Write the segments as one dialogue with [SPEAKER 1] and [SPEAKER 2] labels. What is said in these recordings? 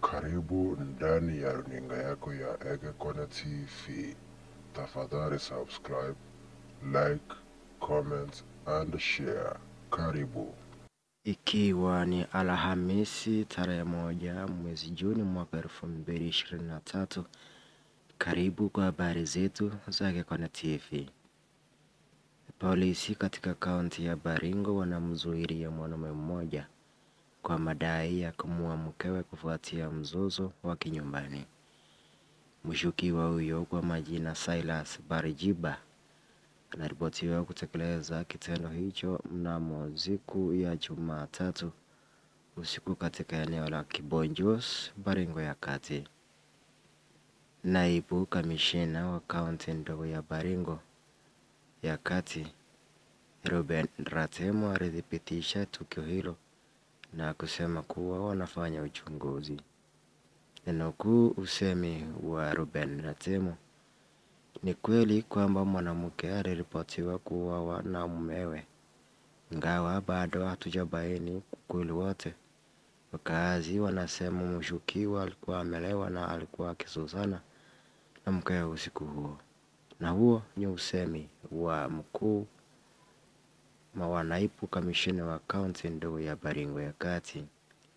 [SPEAKER 1] Karibu ndani ya runinga yako ya Ege Kona TV. Tafadhali subscribe, like, comment and share. Karibu.
[SPEAKER 2] Ikiwa ni Alhamisi tarehe moja mwezi Juni mwaka elfu mbili ishirini na tatu. Karibu kwa habari zetu za Ege Kona TV. Polisi katika kaunti ya Baringo wanamzuilia mwanaume mmoja kwa madai ya kumuua mkewe kufuatia mzozo wa kinyumbani. Mshukiwa huyo kwa majina Silas Barijiba anaripotiwa kutekeleza kitendo hicho mnamo siku ya Jumatatu usiku katika eneo la Kibonjos, Baringo ya Kati. Naibu kamishina wa kaunti ndogo ya Baringo ya Kati, Ruben Ratemo alithibitisha tukio hilo na kusema kuwa wanafanya uchunguzi. Ninukuu usemi wa Ruben Ratemo, ni kweli kwamba mwanamke aliripotiwa kuuawa na mumewe, ingawa bado hatujabaini ukweli wote. Wakazi wanasema mshukiwa alikuwa amelewa na alikuwa akizozana na mkewe usiku huo, na huo ni usemi wa mkuu wa naibu kamishina wa kaunti ndogo ya Baringo ya Kati.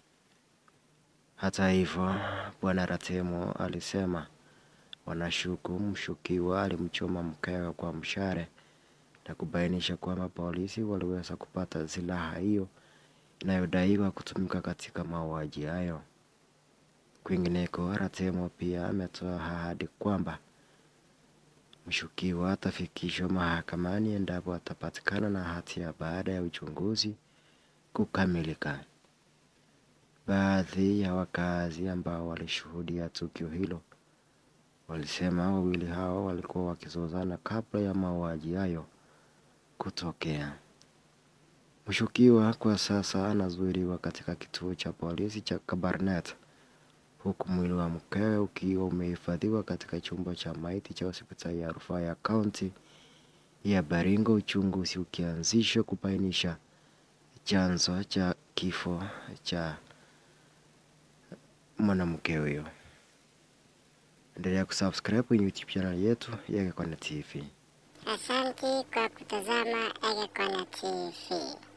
[SPEAKER 2] Hata hivyo, bwana Ratemo alisema wanashuku mshukiwa alimchoma mkewe kwa mshale na kubainisha kwamba polisi waliweza kupata silaha hiyo inayodaiwa kutumika katika mauaji hayo. Kwingineko, Ratemo pia ametoa ahadi kwamba mshukiwa atafikishwa mahakamani endapo atapatikana na hatia baada ya uchunguzi kukamilika. Baadhi ya wakazi ambao walishuhudia tukio hilo walisema wawili hao walikuwa wakizozana kabla ya mauaji hayo kutokea. Mshukiwa kwa sasa anazuiliwa katika kituo cha polisi cha Kabarnet huku mwili wa mkewe ukiwa umehifadhiwa katika chumba cha maiti cha hospitali ya rufaa ya kaunti ya Baringo, uchunguzi ukianzishwa kubainisha chanzo cha kifo cha mwanamke huyo. Endelea kusubscribe kwenye YouTube channel yetu ya Ege Kona TV.
[SPEAKER 3] Asante kwa kutazama Ege Kona TV.